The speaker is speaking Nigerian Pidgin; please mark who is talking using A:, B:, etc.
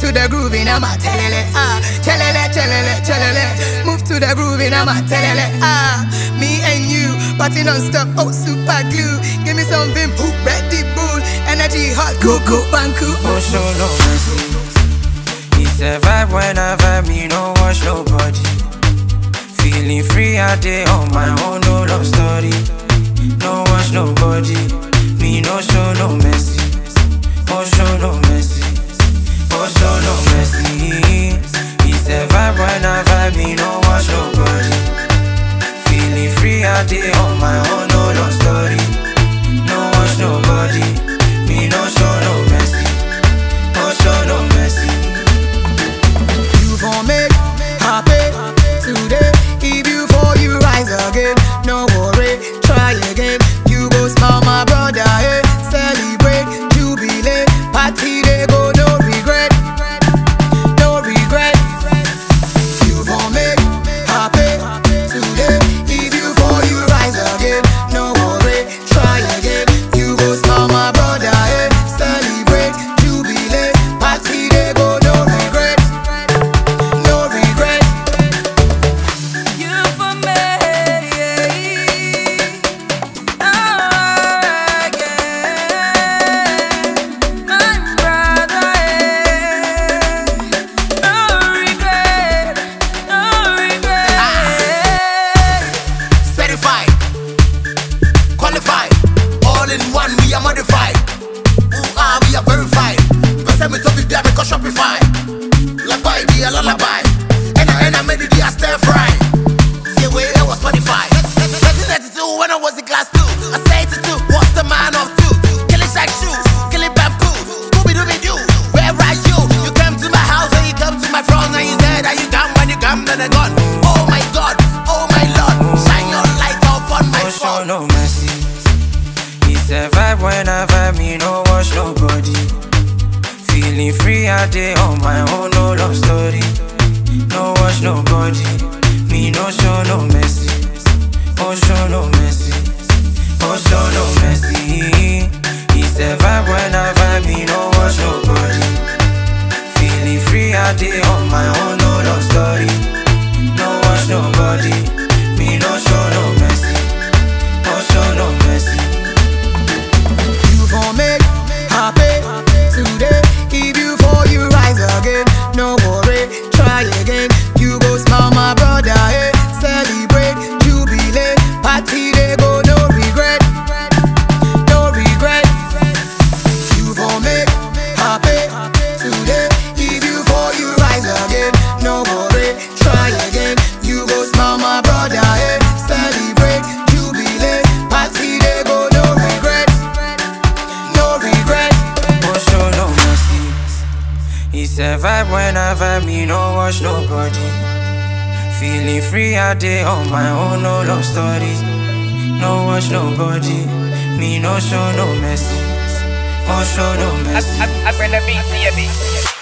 A: to the groove in a telele. Ah, chelele, chelele, chelele. Move to the groove in a telele. Ah, me and you, party non-stop. Oh, super glue. Give me some vim, poop, Red Bull, energy hot, go go banku.
B: Oh, show no mercy. It's a vibe when I vibe, me no watch nobody. Feeling free out there on my own, no love story. No watch nobody. Me no show no mercy. Oh, show no mercy. Oh, show no mercy. It's a vibe when I vibe, me no watch nobody. Feeling free out there on my own, no love story. No watch nobody. Me no show no mercy. Oh, show no mercy.
A: You for make happy today. If you for you rise again, no worry, try again. You go smile, my brother, eh? Celebrate, jubilate, party they go, no regret, no regret. You for make happy today. If you for you rise again, no worry, try again. You go smile, my brother, eh? Celebrate, jubilate, party they go, no regret, no regret.
B: You for me, my brother. No regret, no regret.
C: certified, qualified, all in one, we are modified. Ooh, ah, we are verified. Person me to be there because Shopify. Lullaby, be a lullaby. And I, and I made it, yeah, stir fry. See where I was 25. 1992 when I was in class 2. I say to two, what's the man of two? Killing shack shoes, killing bamboo. Scooby Dooby Doo, where are you? You came to my house and you come to my front and you said, Are you come when you come, then I gone. Oh my god, oh my lord, shine your light upon my
B: No show
C: phone.
B: no mercy. It's a vibe when I vibe, me no watch nobody. Feeling free out there on my own, no love story. No watch nobody. Me no show no mercy. Oh show no mercy. Oh show no mercy. It's a vibe when I vibe, me no watch nobody. Feeling free out there on my own, no love story. No watch nobody. Me no show no mercy. Oh, show no mercy.
A: You for make happy today. If you for you rise again, no worry, try again. You go smile, my brother, eh? Celebrate, jubilate, party they go, no regret, no regret. You for make happy today. If you for you rise again, no worry, try again. You go smile, my brother, eh? Celebrate, jubilate, party they go, no regret, no regret.
B: Oh, show no mercy. It's a vibe when I vibe, me no watch nobody. Feeling free out there on my own, no love story. No watch nobody. Me no show no mercy. Oh, show no mercy.
D: I, I, I bring the beat to your beat.